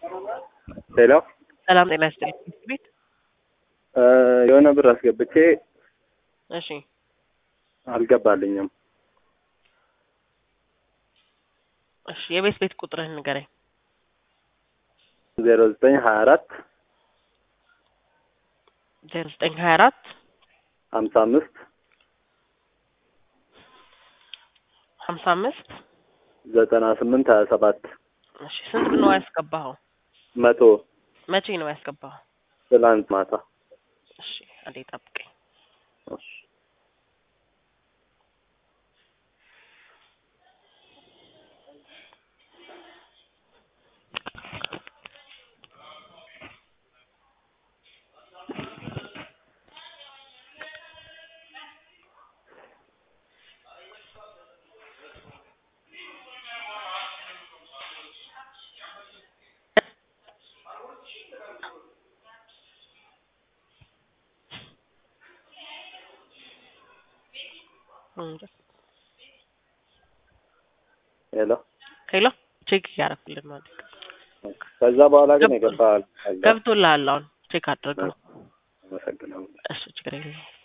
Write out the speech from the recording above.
ሄሎ ሰላም ጤና ይስጥልኝ። ትምህርት ቤት እ የሆነ ብር አስገብቼ እሺ አልገባልኝም። እሺ የቤት ቤት ቁጥርህን ንገረኝ። ዜሮ ዘጠኝ ሀያ አራት ዜሮ ዘጠኝ ሀያ አራት ሀምሳ አምስት ሀምሳ አምስት ዘጠና ስምንት ሀያ ሰባት እሺ ስንት ብር ነው ያስገባኸው? መቶ መቼ ነው ያስገባኸው? ትላንት ማታ። እሺ አንዴ ጠብቀኝ። እሺ። ሄሎ ሄሎ ቼክ እያደረኩልን ነው። ከዛ በኋላ ግን የገባ ገብቶልሃል? አሁን ቼክ አድርገው። አመሰግናለሁ። እሺ ችግር የለውም።